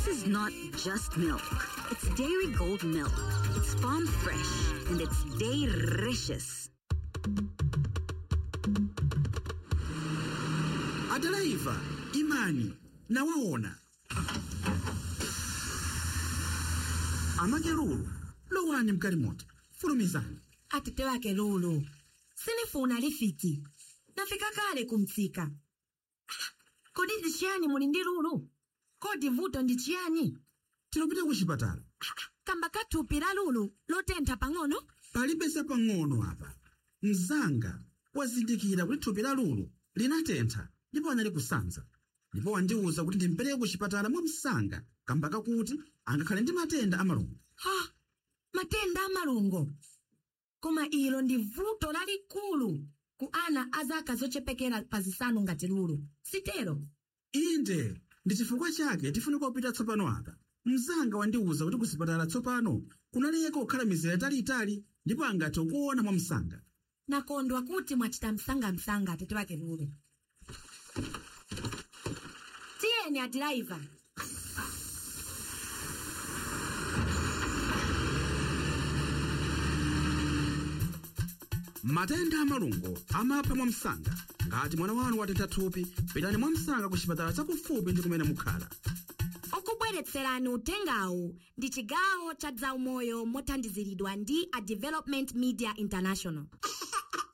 This is not just milk. It's Dairy Gold milk. It's farm fresh and it's delicious. adaraiva imani nawaona amakelulu lowani mgalimoto fulumizani atete wake lulu sinifuna lifiki nafika kale kumtsika Ah, kodi ndi chiyani muli ndi lulu kodi vuto ndi chiyani tilopita ku chipatala kamba kathupi la lulu lotentha pang'ono palibe zapang'ono apa mzanga wazindikira kuti thupi la lulu linatentha ndipo anali kusanza ndipo wandiwuza kuti ndimpereke ku chipatala mwamsanga kamba kakuti angakhale ndi matenda amalungo ha matenda amalungo koma ilo ndi vuto lalikulu ku ana a zaka zochepekera pa zisanu ngati lulu sitero inde ndi chifukwa chake tifunika kupita tsopano apa mzanga wandiwuza kuti ku chipatala tsopano kunaleka kukhala mizera italiitali ndipo angathe kuona mwamsanga nakondwa kuti mwachita msangamsanga atete wake lulu tiyeni adiraiva matenda amalungo amapha mwamsanga ngati mwana wanu watentha thupi pitani mwamsanga ku chipatala chakufupi ndi kumene mukhala okubweretserani utengawu ndi chigawo cha zaumoyo mothandiziridwa ndi a development media international